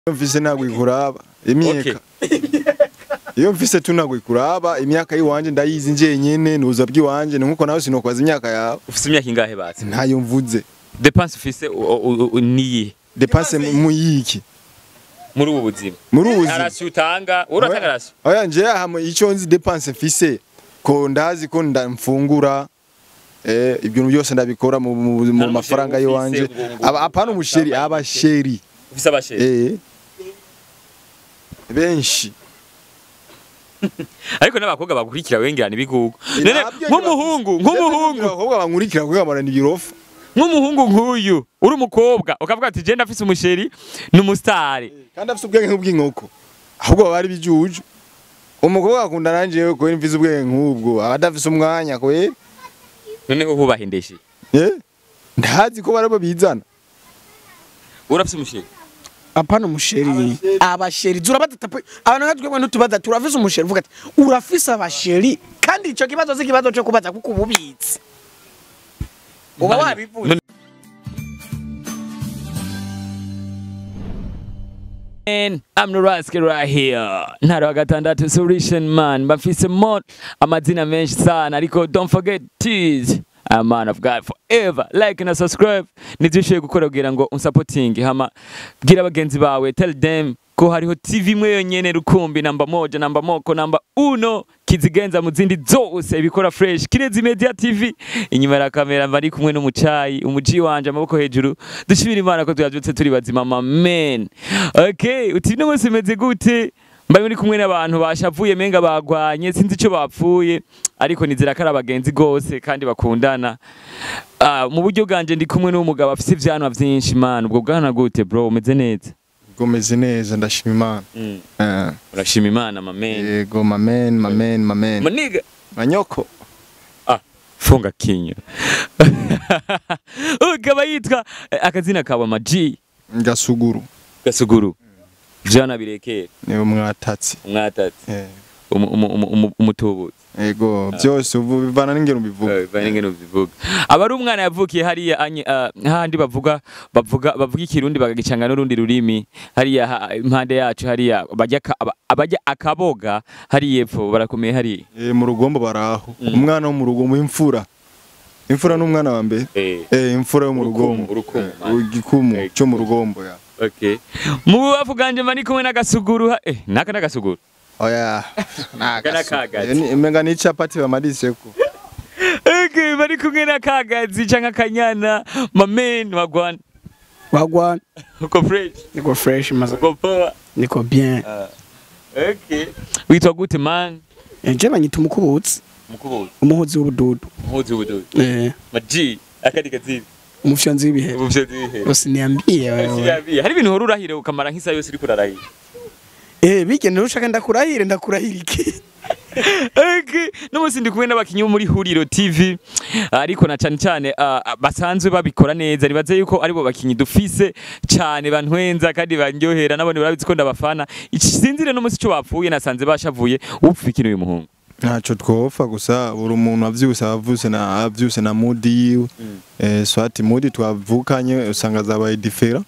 iyo mfise ntabwo ikuraba imyaka iyo mfise tu ntabwo ikuraba imyaka y'iwanje ndayizi njenyene nuza bw'iwanje ni nkuko nawe sinokwaza imyaka yawe ufise imyaka ingahe basi ntayo mvuze depense ufise u- u- u- niyihe depanse mu yiki muri ubu buzima muri ubu buzima arasi utanga uratanga arasi oya nje aha icyo nzi depanse mfise ko ndazi ko ndamfungura eh ibintu byose ndabikora mu, mu, mu umusheri mafaranga ufise yiwanje ngo- ngo- Aba- apana umusheri ngo- abasheri ufise abasheri eh benshi ariko n'abakobwa bakurikira wengerana ibigugu none nk'umuhungu nk'umuhungu abakobwa bankurikira kugira ngo ibirofa nk'umuhungu nk'uyu uri umukobwa ukavuga ati je ndafise umusheri ni umusitari kandi afite ubwenge nk'ubw'inkoko ahubwo baba ari bijuju umukobwa akunda nanje ko mfise ubwenge nk'ubwo aba adafise umwanya kweri noneho hubahendeshe eh ndazi ko barabo bizana urafise umusheri apana umusheri abasheri zurabaza pe abantu nka twebwe ntutubaza turafise umusheri uvuga ati urafise abasheri kandi ico kibazo si ikibazo cyo kubaza kuko ububitsi uba None- wabivuze none- Man, I'm the rascal right here. Ntara wa gatandatu solution man. Bafise mo amazina menshi sana ariko don't forget tease. A man of God forever. Like na subscribe. Nizishoye gukora kugira ngo unsupporting hama bwira bagenzi bawe tell them ko hariho TV imwe yonyene rukumbi namba moja namba moko namba uno kizigenza mu zindi zose ibikora fresh kirezi media TV inyuma ya kamera bari kumwe n'umucayi umuji wanje amaboko hejuru dushimira imana ko tuyavyutse turi bazima amen okay uti no munsi meze gute mbaye muri kumwe n'abantu bashavuye menga bagwanye sinzi ico bapfuye ariko nizera ko ari abagenzi gose kandi bakundana Ah, mu buryo bwanje ndi kumwe n'umugabo afise ivyanwa vyinshi man ubwo bwana gute bro umeze neza gomeze neza ndashima imana eh urashima imana mamen yego mamen mamen mamen maniga manyoko ah funga kinyo ukaba yitwa eh, akazina kawe amaji gasuguru gasuguru jana birekera ni umwatatsi umwatatsi eh umu- umu- umu- umu- umutubuzi yego byose ubu bivana n'ingero bivuga Eh, bane ngene ubivuga aba ari umwana yavukiye hariya anye- ah, hahandi bavuga bavuga bavuga ikirundi bagagicanga n'urundi rurimi hariya ha- impande yacu hariya bajya ka- aba- abajya akaboga hariya epfo barakomeye hariya eh mu rugombo baraho umwana wo mu rugombo imfura imfura n'umwana wa mbere eh eh imfura yo mu Urukumu, rugombo urukumu, Eh, man. igikumu Eh, cyo mu rugombo ya okay mu bubafu bwanje mba ndi kumwe n'agasuguru ha- eh naka n'agasuguru oya Kana kagazi. menga ni capati bamadise ko Okay, bari kumwe na kagazi canke akanyana mamen wagwana wagwana uko fresh niko fresh maze uko poa niko bien okay witwa gute man je banyita umukubutsi mukubuzi umuhozi w'ubududu mpuzi ubududu eh maji akadi kazibi umufyanzi w'ibihe ubuvyo zihe usiniambie wewe hari ibintu uhora urahire ukamara nk'isa yose uriko urarahira eh bigende ushaka ndakurahire ndakurahira iki Okay, n'umunsi ndi kumwe n'abakinyi bo muri Huriro TV ariko na cyane cyane ah, ah, basanzwe babikora neza nibaze yuko aribo bakinyi dufise cyane bantwenza kandi bandyohera nabone barabizi ko ndabafana isinzire n'umunsi cyo bapfuye nasanze bashavuye upfa ikintu uyu muhungu ntacyo twofa gusa buri umuntu avyuse avuse na avyuse na mudi yiwe eh swati mudi twavukanye usanga zabaye differa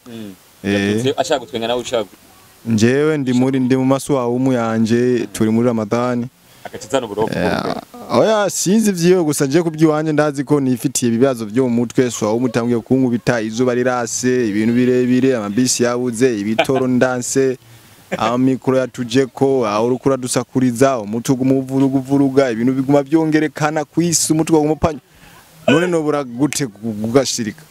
eh ashaka gutwenga nawe ushaka njewe ndi muri ndi mu maswawumu yanje turi muri ramadani akacizana uburofu Eh, oya sinzi vyiwe gusa je kubyiwanje ndazi ko nifitiye ibibazo byo mu mutwe swawumu tangiye kunkubita izuba rirase ibintu birebire amabisi yabuze ibitoro ndanse amikoro yatujeko aho urukura dusakuriza umutwe gumuvuruguvuruga ibintu biguma byongerekana kwisi umutwe gumupanya none nobura gute gugashirika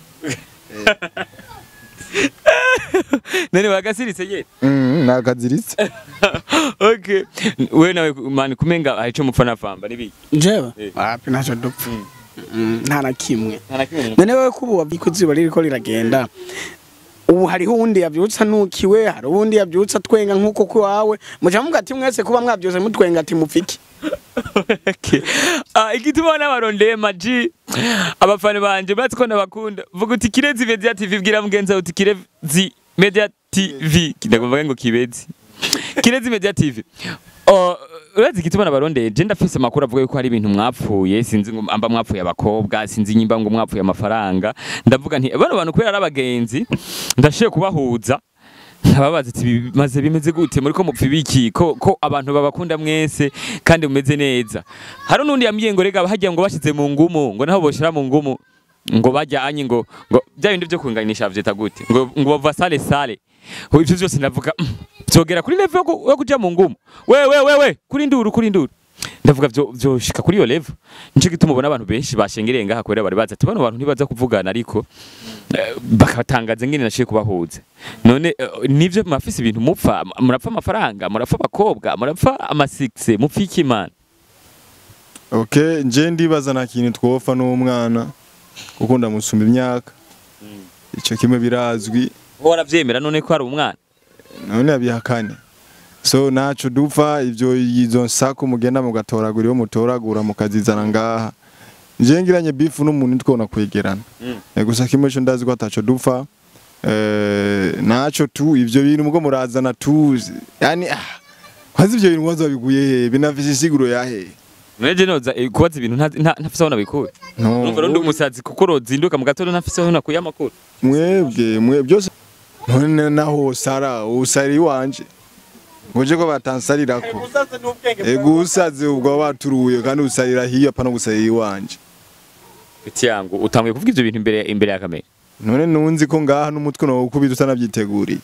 none bagasiritse ye mm nakaziritse okay we nawe mani kumenga ahico mupfa nafamba nibiki njyewe Eh. wapi ntacyo dupfa Mm, nta na kimwe nta na kimwe none wowe kuba wabika izuba ririko riragenda ubu hariho uwundi yavyutsa nukiwe hari uwundi yavyutsa twenga nk'uko kwawe muca muvuga ati mwese kuba mwavyutse mutwenga ati mupfiki Okay. Ah, igituma n'abarondeye maji abafana banje bazi ko ndabakunda vuga uti kirezi media tv bwira mugenzi wawe uti kirezi media tv ndakuvuga ngo kibezi kirezi media tv Oh, urazi igituma nabarondeye je ndafise amakuru avuga yuko hari ibintu mwapfuye sinzi ngo amba mwapfuye abakobwa sinzi nyimba ngo mwapfuye amafaranga ndavuga nti bano bantu kubera ari abagenzi ndashiye kubahuza nkababaza ati bimaze bimeze gute muri ko mupfa ibiki ko, ko abantu babakunda mwese kandi mumeze neza hari n'undi yambwiye ngo rega hagiye ngo bashyize mu ngumu ngo naho boshira mu ngumu ngo bajyanye ngo ngo bya bindi byo kunganisha vyita gute ngo ngo bava sale sale Ho, ivyo vyose ndavuga "Mm, vyogera kuri level yo ku- yo kuja mu ngumu we we we we kuri nduru kuri nduru ndavuga vyo vyoshika kuri iyo level nico gituma ubona abantu benshi bashengereye ngaha kubera bari bazi ati bano bantu ntibaza kuvugana ariko eh, bakatangaza ngene nashiye kubahuza none eh, nivyo mafise ibintu mupfa murapfa amafaranga murapfa abakobwa murapfa amasikse mupfa iki mana okay nje ndibaza nta kintu twofa n'umwana kuko ndamusumba imyaka icyo kimwe birazwi waravyemera none ko ari umwana none yabihakane so naco dupfa ivyo izo nsako mugenda mugatoragura iyo mutoragura mukazizana ngaha nje ngiranye bifu n'umuntu twona kwegerana Mm. Eh, gusa kimwe cyo ndazi ko ataco dupfa eh naco tu ivyo bintu mugo murazana tuzi yani ah kwazi ivyo bintu wazo biguye he binafise isiguro yahe Mweje noza eh, kubaza ibintu nta- nta- ntafise aho nabikuye no urumva rero ndi umusazi kuko rozinduka mu gatondo ntafise aho nakuye amakuru mwebwe mwe byose none naho sara usari wanje ngoje ko batansarirako ego usaze ubwo baturuye kandi usarira hiyo apana gusarira iwanje biti yangu utanguye kuvuga ivyo bintu imbere imbere ya kamera none nunzi ko ngaha n'umutwe no ukubita utanavyiteguriye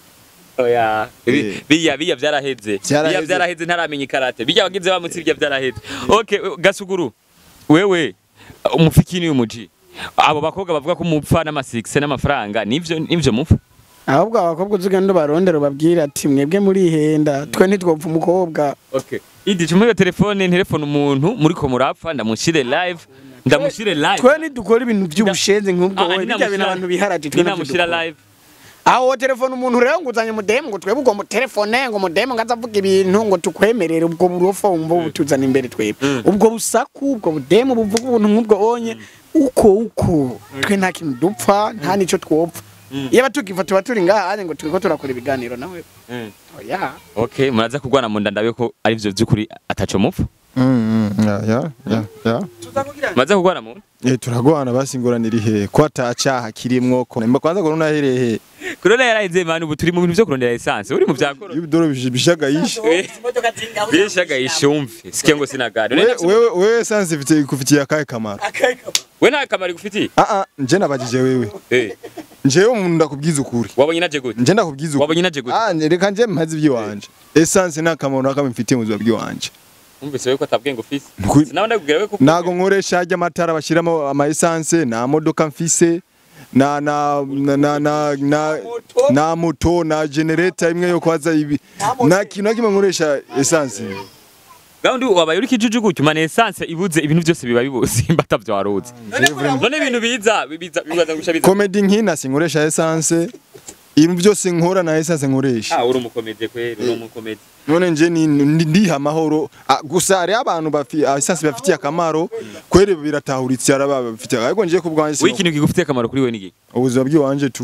oya Eh. biya biya vyaraheze Vyaraheze. biya vyaraheze ntaramenya ikarate biya wagize wa mutsi biya vyaraheze okay gasuguru wewe umufikini umuji abo bakobwa bavuga ko mupfa n'amasikse n'amafaranga nivyo nivyo mupfa ahubwo abakobwa uzigenda ubarondera ubabwira ati mwebwe murihenda twe ntitwopfa umukobwa okay idi cuma iyo telefone telefone umuntu muri ko murapfa ndamushire live ndamushire live twe ntidukora ibintu by'ubushenzi nk'ubwo Ah, wowe bijya bintu abantu biharaje twe ninamushira ntitudukora. live aho wo telefone umuntu rero ngo uzanye mudemu ngo twebwe ubwo mutelefone ngo mudemu ngo azavuga ibintu ngo tukwemerere ubwo burofa wumva butuzana imbere twebwe Mm. ubwo busaku ubwo budemu buvuga ubuntu nk'ubwo onye uko uko twe nta kintu dupfa nta nico twopfa Mm. iyo batukiva tuba turi ngaha hanye ngo turiko turakora ibiganiro nawe Mm. oya okay muraza kurwana mu nda ndabe ko ari vyo vy'ukuri ataco mupfa ya ya ya ya muraza kurwana mu nda eh turagwana basingoranira ihe ko atacaha kirimwo ko nimba kwanza ko naherehe kurona yaraheze mani ubu turi mu bintu vyo kurondera essence uri mu vya korona ibidoro bishaga yishe bishaga ishumve sikia ngo sinagari wewe wewe wewe sanze ifite kufitiye akahe kamaro we nta kamaro gufitiye ah ah nje nabajije wewe Eh, njewe umuntu ndakubwiza ukuri wabonye naje gute nje ndakubwiza ukuri wabonye naje gute ah reka nje mpaze iby'iwanje essence nta kamaro nakamwe mfitiye mu buzima bw'iwanje umvise wewe ko atabwenge ufise Nukuri- sinawe ndakubwira we ko nago nkoresha ajya amatara bashyiramo ama essence nta modoka mfise na na na na na na, na moto na generator imwe yo kwaza ibi nta kintu na kimwe nkoresha essence gahunda wabaye uri kijuju gutyo mane essence ibuze ibintu byose biba bibuze imbata vyo waruzi none ibintu biza biza bibaza gusha biza comedy nkina sinkoresha essence ibintu byose nkora na essence nkoresha ah uri umukomedi kweri uri umukomedi none nje ni- ni- ndiha amahoro Ah, gusa hari abantu bafi ah, essence bafitiye akamaro kwere biratahuritse araba bafitiye ariko nje kubwanje we ikintu kigufitiye akamaro kuri we niki ubuzima bw'iwanje tu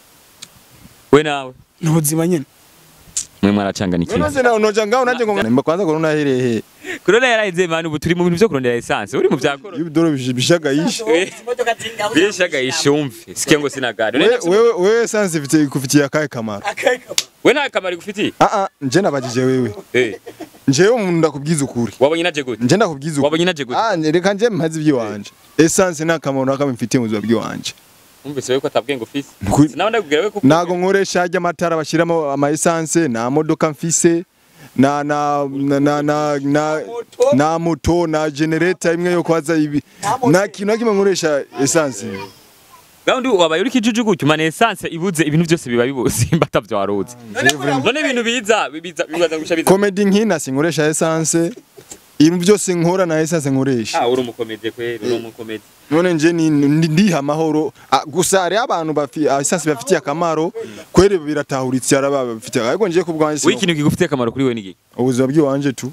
we nawe ni ubuzima nyine mwe mwaracanganikiwe none se nawe noja ngaho nanjye ngo nimba kwanza ko naherehe kurona yaraheze mani ubu turi mu bintu vyo kurondera essence uri mu vya korona ibidoro bishaga yishe bishaga ishumve sikia ngo sinagari wewe wewe wewe essence ifite kufitiye akahe kamaro we nta kamaro gufitiye ah ah nje nabajije wewe Eh, njewe umuntu ndakubwiza ukuri wabonye naje gute nje ndakubwiza ukuri wabonye naje gute ah reka nje mpaze iby'iwanje essence nta kamaro nakamwe mfitiye mu buzima bw'iwanje umvise wewe ko atabwenge ufise Nukuri- sinawe ndakubwira we ko nago nkoresha ajya amatara bashyiramo ama essence nta modoka mfise na na na na na na, na moto na generator imwe yo kwaza ibi nta kintu na kimwe nkoresha essence gahunda wabaye uri kijuju gutyo mane essence ibuze ibintu byose biba bibuze imbata vyo waruzi none ibintu biza biza bibaza gusha biza comedy nkina sinkoresha essence ibintu byose nkora na essence nkoresha ah uri umukomedi kweri uri umukomedi none nje ni- ni- ndiha amahoro Ah, gusa hari abantu bafi ah, essence bafitiye akamaro kwere biratahuritse araba bafitiye ariko nje kubwanje we ikintu kigufitiye akamaro kuri we niki ubuzima bw'iwanje tu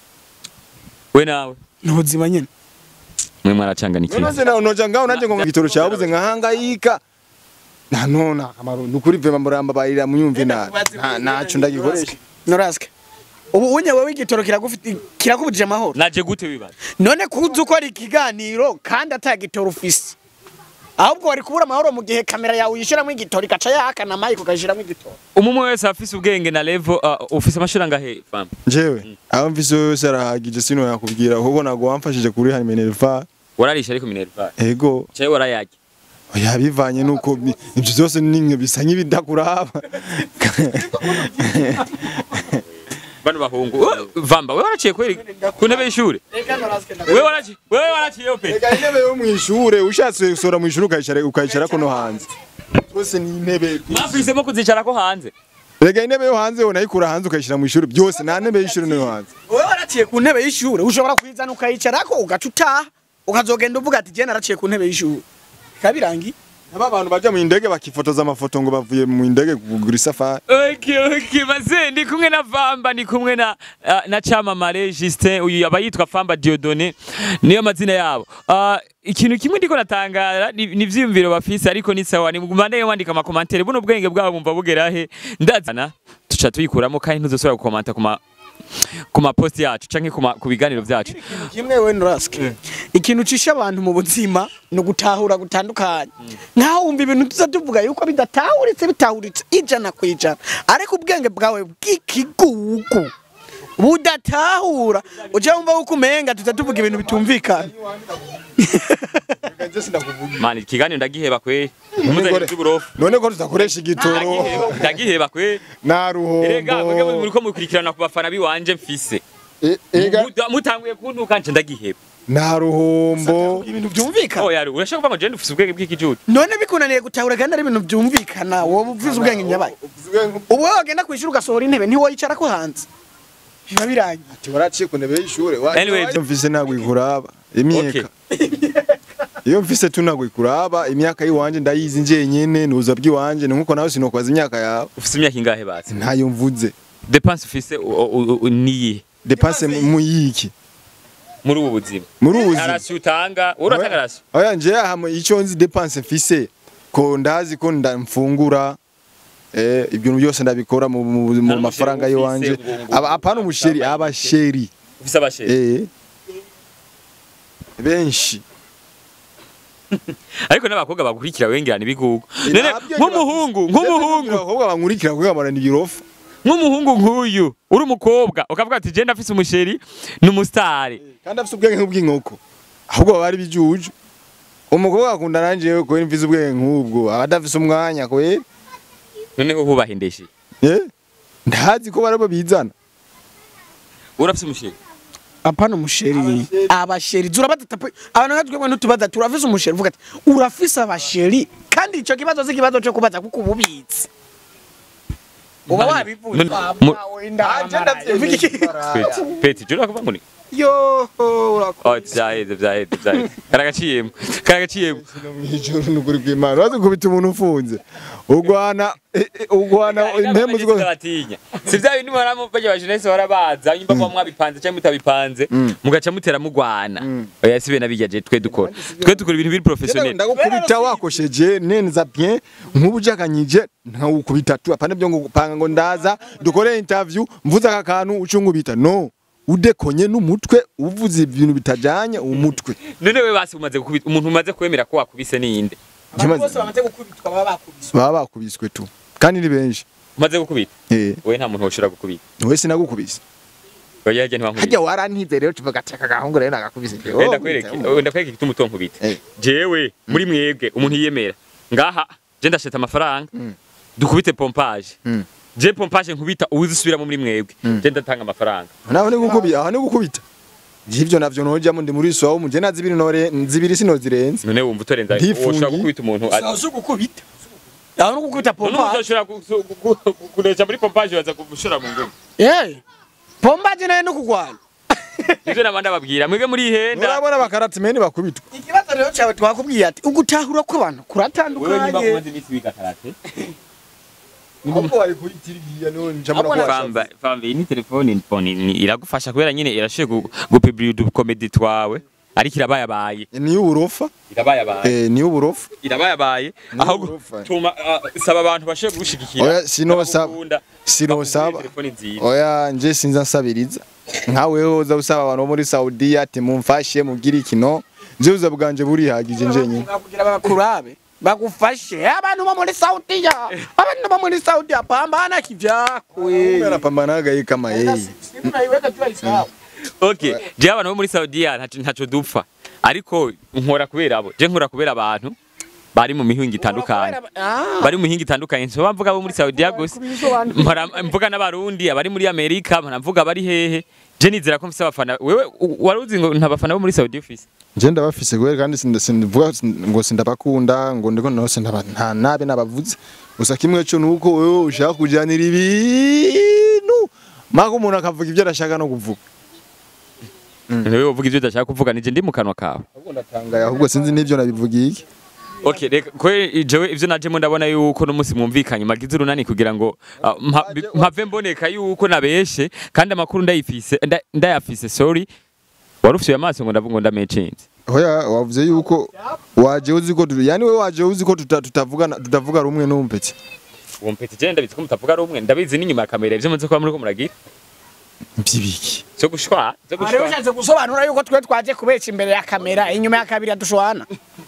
we nawe ni ubuzima nyine mwe mwaracanganikiwe none se nawe noja ngaho nanjye ngo igitoro cyabuze nkahangayika nta none akamaro ni ukuri vema muramba barira munyumve na nta- ntaco ndagikoresha norasike ubu unye wowe igitoro kiragufite kirakubujije amahoro naje gute wibaza none kuza ukora ikiganiro kandi ata gitoro ufise ahubwo wari kubura amahoro mu gihe kamera yawe uyishyiramo igitoro igaca yakana mike ukayishyiramo igitoro umwe wese afise ubwenge na level uh, ufise amashuri angahe fam njyewe aho mvise yose arahagije sino yakubwira ahubwo ntabwo wamfashije kuri hano minerva wararisha ariko minerva ego cyawe warayarya oya bivanye nuko bi- ibyo byose ni nka bisa nk'ibidakuraba bano bahungu Oh, vamba wewe waraciye kweri ku ntebe y'ishuri wewe waraciye wewe waraciye pe reka intebe yo mu ishure ushatse gusora mu ishure ukayicara ukayicara no hanze byose ni intebe mwafisemwo kuzicarako hanze reka intebe yo hanze unayikura hanze ukayishyira mu ishuri byose nta ntebe y'ishuri no hanze wowe waraciye ku ntebe y'ishuri ushobora kuyizana ukayicarako ugaca utaha ukazogenda uvuga ati jye naraciye ku ntebe y'ishuri bikaba birangiye aba bantu baja mu ndege bakifotoza amafoto ngo bavuye mu ndege kugura isafari Okay, okay, maze ndi kumwe na Vamba ndi kumwe na uh, na Chamamare Justin uyu aba yitwa Famba Diodone niyo mazina yabo. Uh, ikintu kimwe ndiko natangara ni ni vyiyumviro bafise ariko ni sawa ni mugumane wandika ama commentaire buno bwenge bwabo bumva bugera he ndazana tuca tuyikuramo kandi ntuzosubira gukomanta kuma ku maposti yacu canke ku ma- ku biganiro vyacu kimwe we nuraske ikintu cisha abantu mu buzima ni ugutahura gutandukanye nkaho wumva ibintu tuza tuvuga yuko bidatahuritse bitahuritse ijana ku ijana ariko ubwenge bwawe bw'ikigugu budatahura ujya wumva yuko umenga tuza tuvuga ibintu bitumvikana man ikiganiro ndagiheba kwe umuzanye by'uburofu none ko tutakoresha igitoro ndagiheba ndagiheba kwe na erega mwebwe ruhombo muriko mukurikirana ku bafana biwanje mfise E- ega Muta- mutanguye kuntuka nje ndagiheba na ruhombo ibintu byumvikana oh yari urashaka kuvuga ngo je ndufise ubwenge bw'ikijuju none bikunaniye gutahura kandi ari ibintu byumvikana wowe uvuze ubwenge nyabaye ubu wowe wagenda kwishura ugasohora intebe ntiwoyicara ko hanze biba birangiye ati waraciye ku ntebe y'ishure Anyway. iyo mfise ntabwo ikuraba imyaka iyo mfise tu ntabwo ikuraba imyaka y'iwanje ndayizi njenyene nuza by'iwanje ni nkuko nawe sinokwaza imyaka yawe ufise imyaka ingahe basi ntayo mvuze depense ufise u- u- u- niyihe depanse mu yiki muri ubu buzima muri ubu buzima arasi utanga uratanga arasi oya nje aha icyo nzi depanse mfise ko ndazi ko ndamfungura eh ibyo byose ndabikora mu, mu, mu Nta mafaranga n'umusheri yiwanje ufise ngo- ngo- aba apana umusheri ngo- abasheri ufise abasheri eh benshi ariko n'abakobwa bakurikira wengerana ibigugu none nk'umuhungu nk'umuhungu abakobwa bankurikira kugira ngo ibirofa nk'umuhungu nk'uyu uri umukobwa ukavuga ati je ndafise umusheri ni umusitari kandi afite ubwenge nk'ubw'inkoko ahubwo baba ari bijuju umukobwa akunda nanje yewe ko mfise ubwenge nk'ubwo aba adafise umwanya kwe noneho hubahindeshe eh ndazi ko barabo bizana urafise umusheri apana umusheri abasheri zurabadata pe abantu nka twebwe ntutubaza turafise umusheri uvuga ati urafise abasheri kandi ico kibazo si ikibazo cyo kubaza kuko ububitsi uba Nani? wabivuze None- Wa- mu- wawe ndamara. Uvuga iki? peti peti je urakuvuga ngo ni yo oh vyaheze vyaheze vyaheze karagaciyemo karagaciyemo mwijoro nukuri kw'Imana urazi kubita umuntu ufunze ugwana eh, eh, ugwana impemu ziko batinya si vya bindi muhora bajya ba jeunesse barabaza nyimba muba mwabipanze cyangwa mutabipanze mugaca mutera mugwana oya si bene abijya je twe dukora twe dukora ibintu biri professionnel ndagukubita wakosheje neza bien nk'ubu ujakanyije ntawukubita tu apana byo ngo gupanga ngo ndaza dukore interview mvuze aka kantu ucungubita no udekonye n'umutwe uvuze ibintu bitajanye umutwe none we basi umaze gukubita umuntu umaze kwemera ko wakubise ninde Abantu bose bamaze gukubitwa baba bakubiswe baba bakubiswe tu kandi ni benshi umaze gukubita eh we nta muntu woshobora gukubita we sinagukubise oya yajya ntiwankubita hajya warantize rero tuvuga ati aka gahungu rero nagakubise wenda kwereke wenda kwereke igituma utonkubita Eh. jewe muri mwebwe umuntu yiyemera ngaha je ndasheta amafaranga dukubite pompage Mm. je pompage nkubita uzisubiramo muri mwebwe je ndatanga amafaranga naho ni gukubita aho ni gukubita ivyo navyo nojamo ndi muri swawo mu je nazi ibiri nore zibiri sinozirenze none wumva utorenza Ntifungi. ushobora gukubita umuntu ati- zo gukubita aho no gukubita none pompa uzoshobora gu- gu- gu- kureja muri pompage baza gushora mu ngoma eh pompa je nayo no kugwana nivyo nabandi babwira mwebwe muri ihenda urabona bakaratimeni bakubitwa ikibazo rero cyawe twakubwiye ati ugutahura kw'abantu wewe nyimba kuratandukanye kumaze iminsi wiga karate ahubwo bari kuyitirigiya none njamura Ahubwo kuba famba famba iyi ni telefone phone ni- iragufasha kubera nyine irashoboye gu- gupublia udukomedi twawe ariko irabayabaye ni uburofa irabayabaye eh ni uburofa irabayabaye ahubwo urufa. tuma ah, saba abantu bashoboye kugushigikira Oya, sino saba- bagukunda, sino bakugurire saba. telefone nziza oya nje sinza nsabiriza nkawe uza usaba abantu bo muri Saudiya ati mumfashe mugire ikino je buza bwanje burihagije njenye kugira bakurabe bagufashe abantu bo muri Saudiya abantu bo muri Saudiya pambana kivyakwe arapambana gaye kama yeye unaiweka jua isawa okay je abantu bo muri Saudiya ntaco ntaco dupfa ariko nkora kubera abo je nkora kubera abantu bari mu mihingo itandukanye bari mu mihinga itandukanye nsoba mvuga abo muri Saudiya gusa mpora mvuga n'abarundi abari muri Amerika mpora mvuga bari hehe je nizera ko mfise abafana wewe u- wari uzi ngo nta bafana bo muri Saudiya ufise je ndabafise gwe kandi sinda- sinvuga ngo sindabakunda ngo ndiko nose ndaba nta nabe nabavuze gusa kimwe cyo nuko wewe ushaka kujanira ibintu mako umuntu akavuga ibyo arashaka no kuvuga wewe uvuga ivyo udashaka kuvuga nije ndi mu kanwa kawe ahubwo ndatangaye ahubwo sinzi n'ivyo nabivugiye iki Okay, reka ko jewe ivyo najemo ndabona yuko no musi mwumvikanye magize urunani kugira ngo ah, mpa- bi- mpave mboneka yuko nabeshe kandi amakuru ndayifise nda- ndayafise sorry warufye amaso ngo ndavuga ngo ndamecinze hoya wavuze yuko waje uzi ko tu- yani wewe waje uzi ko tuta- tutavugana tutavuga rumwe n'umpetse uwo mpeti je ndabizi ko mutavuga rumwe ndabizi n'inyuma ya kamera ivyo muzi ko muriko muragira mbyibiki cyo gushwa cyo Ari gushwa ushatse gusobanura yuko twe twaje kubeca imbere ya kamera inyuma ya kabiri adushwana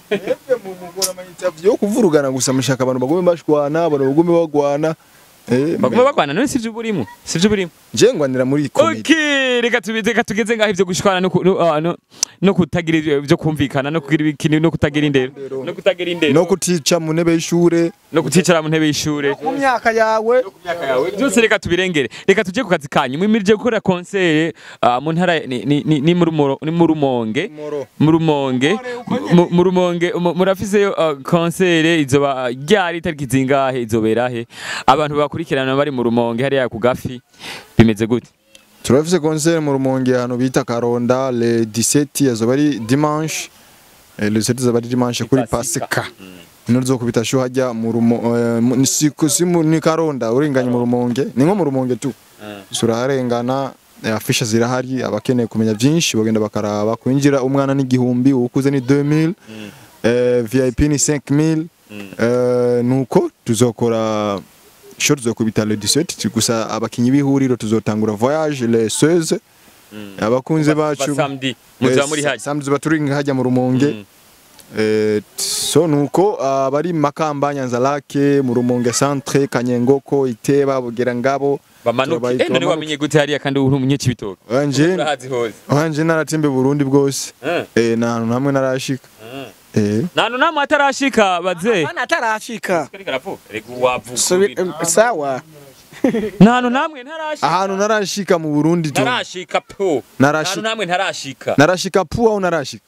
yo kuvurugana gusa mushaka abantu bagume bashwana abantu bagume bagwana eh baguma bagwana none sivyo burimo sivyo burimo je ngwanira muri komedi Okay, reka tubize reka tugeze ngaho ivyo gushwana no ku- no ah, no- no kutagira ivyo ivyo kumvikana no kugira ibikini no kutagira indero no kutagira indero no kutica mu ntebe y'ishure no kuticara mu ntebe y'ishure mu myaka yawe byose reka tubirengere reka tuje ku kazi kanyu mwimirije gukora konsere ah, mu ntara ni- ni ni- ni mu Rumo- ni mu rumonge Moro. mu rumonge mu- mu rumonge mu- murafiseyo ah, konsere izoba ryari itariki zingahe izobera he abantu bakurikirana bari mu rumonge hariya ku gafi bimeze gute turafise concert mu rumonge ahantu bita Karonda le 17 azoba ari dimanche eh, le 17 azoba ari dimanche kuri Pasika. Pasika ino zokubita sho hajya mu rumo eh, mu- ni siku simu ni Karonda urenganye mu rumonge ni nko mu rumonge tu suraharengana eh, afisha zirahari abakeneye kumenya byinshi bagenda bakaraba kwinjira umwana n'igihumbi ukuze ni 2000 eh, VIP ni 5000 eh, nuko tuzokora show tuzokubita le 17 gusa abakinyi b'ihuriro tuzotangura voyage le 16 abakunze bacu samedi muzaba Eh, muri sa- haje samedi baturinga hajya mu rumonge Eh, t- so nuko abari makamba nyanza lake mu rumonge centre kanyengoko iteba bugera ngabo bamanuke turabaye- eh none turabanuke. wamenye gute hariya kandi uri umunyekibitoke wanje urahazi hose wanje naratembe Burundi bwose Eh. eh nta hantu hamwe narashika eh nanu namwe atarashika baze Bana atarafika Kariko aravuga rego wavuga Subi- em, sawa nanu namwe ntarashika ahantu narashika mu Burundi tu ntarashika po Narashi- nanu namwe ntarashika narashika pu au narashika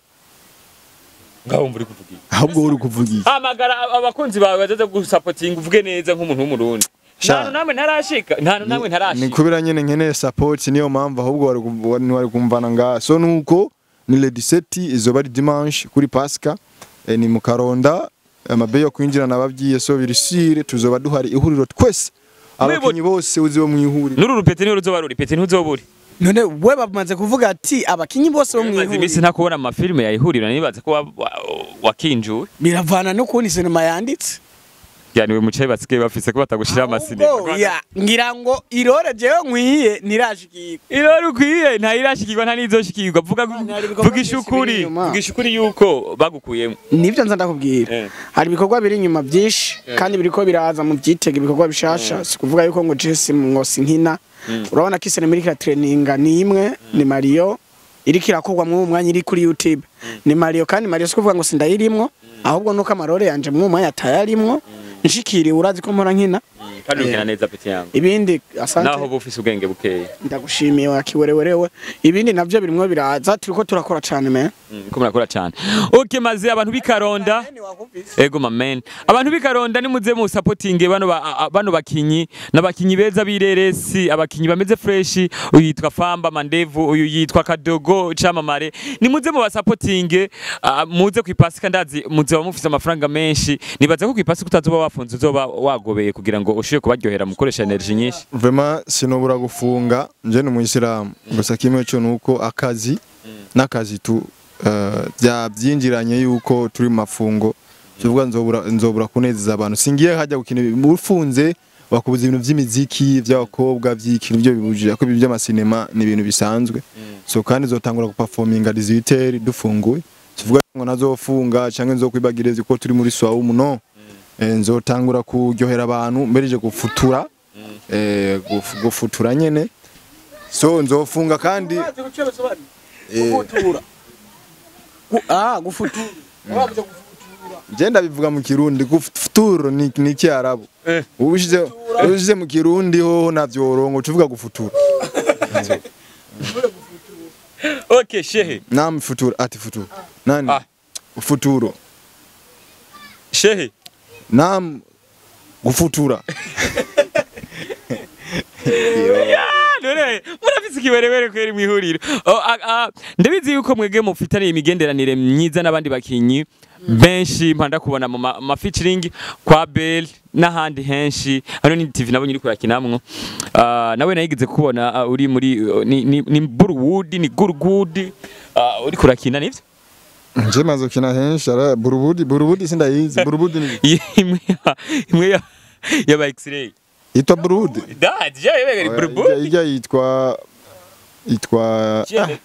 ngaho muri kuvuga iki ahubwo uri kuvuga iki hamagara abakunzi bawe bazaza gusapotinga uvuge neza nk'umuntu w'umurundi Sha. nanu namwe ntarashika nanu namwe ni ntarashika kubera nyene nkeneye support niyo mpamvu ahubwo wari kum- wari wari kumvana nga so nuko ni le 17 izoba ari dimanche kuri Pasika eh, ni mu Karonda amabe yo kwinjira nababwiye so birisire tuzoba duhari ihuriro twese abakinyi bose uzi bo mu ihuriro n'uru rupete niho ruzoba ruri pete ntuzobure none we bamaze kuvuga ati abakinyi bose bo maze iminsi mwihuriro ntakubona amafilime yayihurira nibaza ko wa- wa- wakinjuwe biravana n'ukuntu sinema yanditse yaniwe mucaye basigaye bafise ko batagushira amasinema Ahubwo, ya, ngira ngo irore jewe nkwiye ntirashikirwa Irori ukwiye nta irashikirwa nta nizoshikirwa vuga Hari ibikorwa vuga byinshi ishukuri biri inyuma. vuga ishukuri yuko bagukuyemo nibyo nza ndakubwira Eh. hari ibikorwa biri inyuma byinshi kandi biriko biraza mu byitega ibikorwa bishasha si kuvuga yuko ngo jesi mwosi nkina urabona ko isinema iriko iratereninga ni imwe ni mariyo iriko irakorwa muri uwo mwanya iri kuri youtube ni mariyo kandi mariyo si kuvuga ngo sindayirimwo ahubwo nuko amarore yanje muri uwo mwanya atayarimwo nshikiriwe urazi ko mpora nkina kandi ukina neza peti yangu ibindi asante naho uba ufise ubwenge bukeya ndagushimiye wakiwerewerewe ibindi navyo birimwo biraza turiko turakora cane me Mm, ko murakora cyane okay maze abantu b'ikaronda ego mamen abantu b'ikaronda nimuze mu supporting bano ba, a- a- bano bakinyi n'abakinyi beza b'ireresi abakinyi bameze fresh uyu yitwa Famba Mandevu uyu yitwa Kadogo Chamamare nimuze mu basupporting uh, muze ku ipasika ndazi muze mufise amafaranga menshi nibaza ko ku ipasika utazoba wafunze uzoba wagobeye kugira ngo ushobore kubaryohera mukoresha energy nyinshi vraiment sinobura gufunga nje ni umuyisilamu gusa kimwe cyo nuko akazi n'akazi tu eh, bya byinjiranye yuko turi mu mafungo tuvuga nzobura nzobura kunezeza abantu singiye hajya gukina ibi- ufunze bakubuza ibintu by'imiziki by'abakobwa by'ikintu byo bibujije ko ibi by'amasinema ni ibintu bisanzwe so kandi zotangura guperforminga 18 dufunguye tuvuga ngo nazofunga canke nzokwibagiriza ko turi muri swaumu no eh, nzotangura kuryohera abantu mbereje gufutura eh, guf- gufutura nyene so nzofunga kandi eh, gufutura Gu- ah gufutura Wabuze gufutura je ndabivuga mu kirundi gufutura ni ni kiarabu Eh. ubishize ubishize mu kirundi hoho navyorongo tuvuga gufutura okay shehe nam futura ati futura nani Ah. futuro shehe nam gufutura Ah, none murafise ikiwerewere kweri mwihuriro Oh, ah, ah, ndabizi yuko mwege mufitaniye imigenderanire myiza n'abandi bakinyi benshi mpanda kubona mu ma- ma featuring kwa Bell n'ahandi henshi hano ni TV nabonye uri kurakinamwo Ah, nawe nayigize kubona ah, uri muri uh, ni, ni, ni Burwood ni Gurgood uh, uri kurakina nivyo nje maze gukina henshi ara burubudi burubudi sindayizi burubudi ni imwe ya- imwe ya yaba X-ray yitwa burubudi da je yebe Burwood ijya yitwa yitwa G-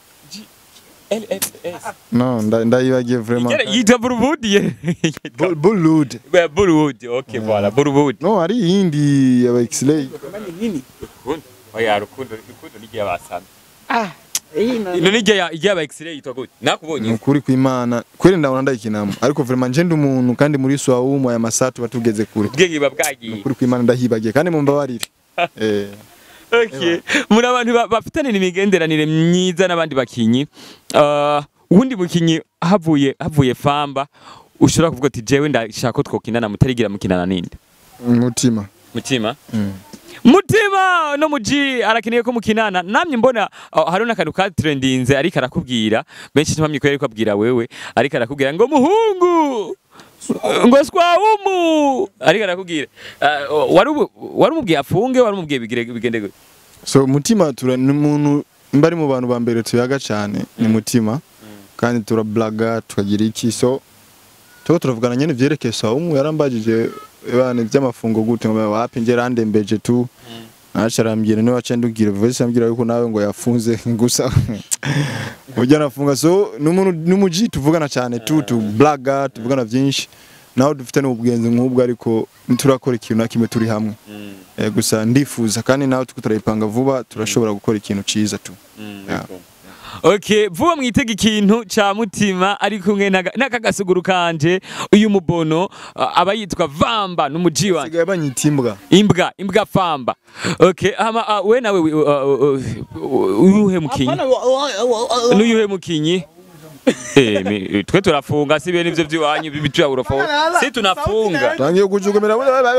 LFS no nda- ndayibagiye vraiment yitwa Burwood ye Bul- bulud Ouais, Bollywood, ok, voilà, Bollywood. no hari iyindi ya x-ray nini Rukundo, oya rukundo, rukundo ni gihe basana. ah iyi na Ino ni gihe igihe ba X-ray yitwa gute? Nakubonye. nukuri kw'imana kweli ndabona ndayikinamo ariko vraiment nje ndi umuntu kandi muri swaumu aya masatu batugeze kure Ubwenge buba bwagiye. nukuri kw'imana ndahibagiye kandi mumbabarire eh Okay. Muri abantu ba- bafitanye imigenderanire myiza n'abandi bakinyi. Uh, uwundi mukinyi havuye havuye famba ushobora kuvuga ati jewe ndashaka ko twokinana mutarigira mukinana ninde? umutima Mutima. Mm. Mutima no muji arakeneye ko mukinana namye mbona uh, hari n'akantu ka trendinze ariko arakubwira benshi ntibamye ko ariko abwira wewe ariko arakubwira ngo muhungu ngo swawumu ariko arakubwira uh, wari ubu- wari umubwiye afunge wari umubwiye bigire bigende gute so mutima tura ni umuntu mba ari mu bantu ba mbere tuyaga cyane ni mutima kandi turablaga tukagira iki so tuba turavugana nyine vyerekeye saumu yarambajije bana by'amafungo gute ngo wapi nje randembeje tu naca arambwira niwe waca ndubwira voice ambwira yuko nawe ngo yafunze gusa ujya nafunga so ni umuntu ni umuji tuvugana cyane tu tublaga tuvugana byinshi naho dufite n'ubwenzi nk'ubwo ariko ntiturakora ikintu na kimwe turi hamwe Eh, gusa ndifuza kandi nawe tuko turayipanga vuba turashobora gukora ikintu ciza tu Yeah. Okay, vuba mwitega ikintu ca mutima ari kumwe n'aka- n'aka gasuguru kanje uyu mubono uh, aba yitwa Vamba n'umuji wanje sigaye banyita imbwa imbwa imbwa famba okay hama uh, we nawe uh, uh, uh, uyuhe mukinyi Hapana, wa- wa- wa- wa- n'uyuhe mukinyi Eh, mi- twe turafunga si bene ivyo vy'iwanyu bitu urofa si tunafunga tangiye kujugumira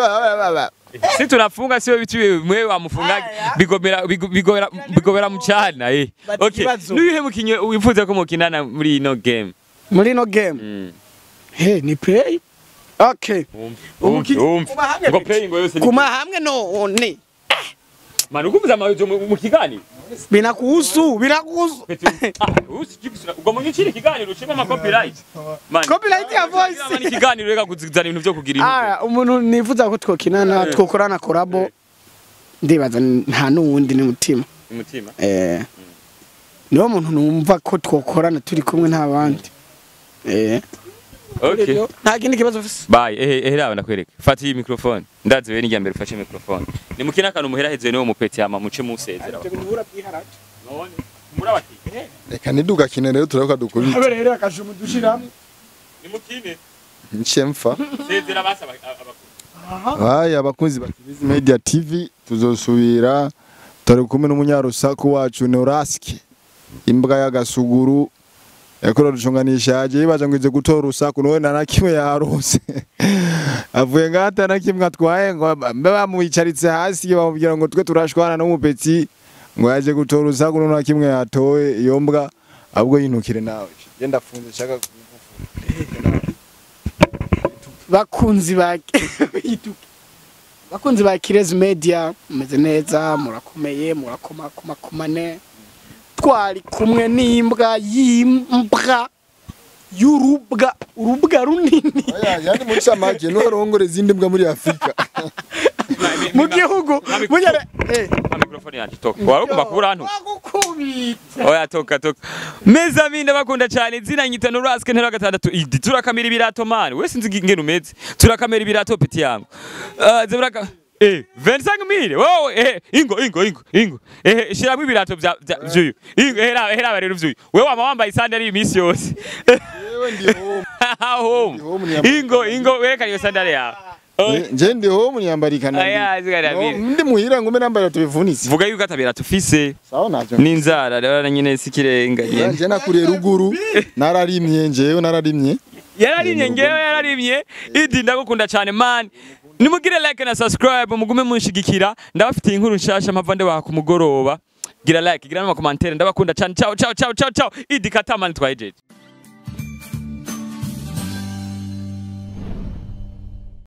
si tunafunga siwe bitu mwe wamufunga bigomera bigo- bigomera bigomera mucana eh Bati okay ikibazo. n'uyuhe mukinyi wifuza ko mukinana muri ino game muri ino game Mm. he ni play okay Umukinyi- umva kuba hamwe ngo bite? play ngo yose ni kuma hamwe none manu kumza amajo mu mu kiganiro binakuhusu binakuhusu ubwo mu nyikiri kiganiro ucima ama copyright man Copyright ya voice. ni kiganiro reka kuzizana ibintu byo kugira impuhwe Ah, umuntu nifuza ko twokinana twokorana korabo ndibaza nta n'uwundi ni mutima umutima eh niwo muntu numva ko twokorana turi kumwe nta bandi eh okay nta kindi kibazo ufise Bye, ehe ehe rawe ndakwereka. Fata iyi microphone. Ndazi wewe nijya mbere ufashe microphone. Ni mukina kantu muhera hezwe niwo mupeti ama muce musezera. None murabati. reka ntidugakine rero turabuka dukubita habe rero akajuma dushiramwe Ni mukine. nce mfa Sezera basa abakuru. Haya abakunzi ba Kibizi Media TV tuzosubira turi kumwe n'umunyarusaku wacu Neuraski imbwa y'agasuguru yakora rucunganisha yaje yibaza ngo ize gutora urusaku none na kimwe yarose avuye ngata na kimwe atwaye ngo mbe bamuyicaritse hasi bamubwira ngo twe turashwana n'umupetsi ngo yaje gutora urusaku none na kimwe yatowe iyo mbwa ahubwo yinukire nawe je ndafunze shaka bakunzi ba bakunzi ba Kirezi Media mumeze neza murakomeye murakomakomane twari kumwe n'imbwa y'imbwa y'urubwa urubwa runini yani muri samake no rongore izindi mbwa muri Afrika mu gihugu munyere eh Microphone yanjye toka. Warugomba kubura hano. Wagukunda. oya toka toka meza mine bakunda cyane izina nyita no raske ntera gatandatu idi turakamira ibirato mani wese nzi ngene umeze turakamira ibirato peti yangu uh, zebraka eh 25 mille wowe eh ingo ingo ingo ingo eh shiramo ibirato bya bya- vyuyu ingo hera hera rero vyuyu wewe wama wambaye sandali imisi yose Yewe ndi home. home home ni ingo ingo werekana iyo sandali yawe Eh, nje ndi home niyambarikana. aya zigarabira Ndi muhira ngume nambaye tubivunitse. vuga yuko atabira tufise Sawa navyo. n'inzara rero nyine sikirenga nyine Nje nakuriye ruguru nararimye njewe nararimye. yararimye ngewe yararimye idi ndagukunda cyane man nimugire like na subscribe mugume munshigikira ndabafitiye inkuru nshasha mpava ndebaha ku mugoroba gira like gira n'amakomantere ndabakunda cyane ciao ciao ciao ciao ciao idi katamani twayijeje